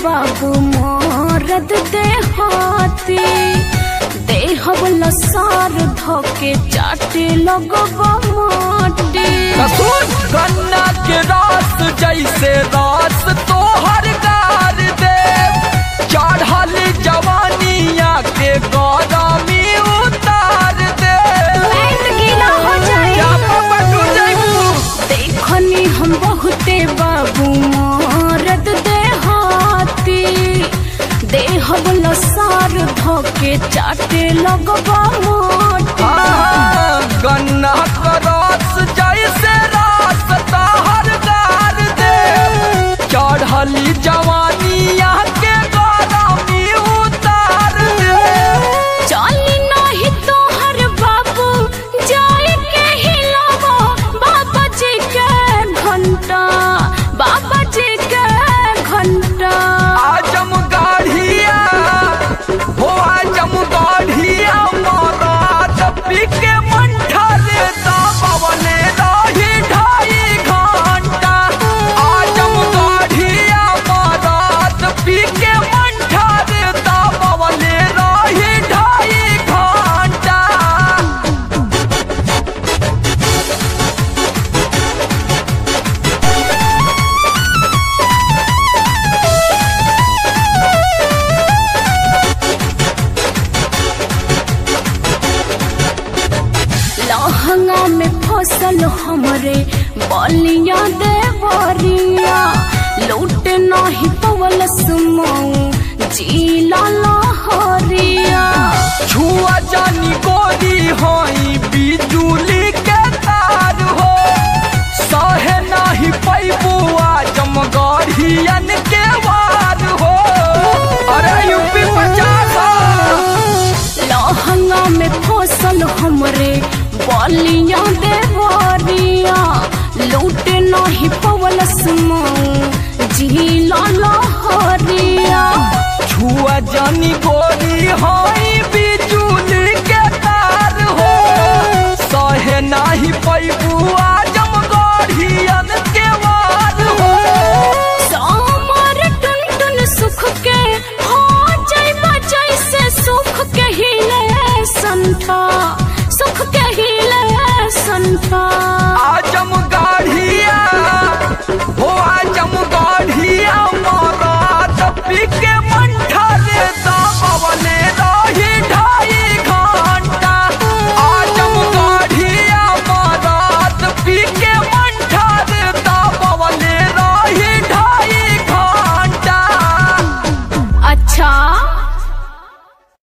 बाबू मोरद देहाती देहब लसार धोके चाटे लगबा माटी कसूर गन्ना के रस जैसे रस तोहर गार दे चढ़ल जवानिया के गरमी उतार दे पेट गीला हो जाए क्या पापा तू जैबू देखनी हम बहुते बाबू मोरद देहाती देहब लसार धोके चाटे लगबा माटी हाँ, गन्ना का रस जैसे रस तोहर गार दे चढ़ल जवानिया के गरमी उतार दे चली नहीं तोहर बाबू जाए के हिलावो बाबा जी के घंटा बाबा जी के घंटा आजम गाढ़िया हो आजम गाढ़िया महाराज पीके मंठा लेता पवने रही ढाई घंटा आजम गाढ़िया महाराज पीके मंठा लेता पवने रही ढाई घंटा लहंगा में फसल हमरे बलिया देवरिया लूट नहीं पवल सुमऊ जीला लहरिया छुआ जानी गोरी होई बिजुली के तार हो सहे नाही पैबू आजम गढ़ियन के वार हो अरे यूपी पचास लहंगा में फसल हमरे बलिया देवरिया लूट नहीं पवल झीला लहरिया छुआ जानी गोरी होई बिजुली के तार हो सहे नाही पैबू आजम गढ़ियन के वार हो सामर टुन टुन सुख के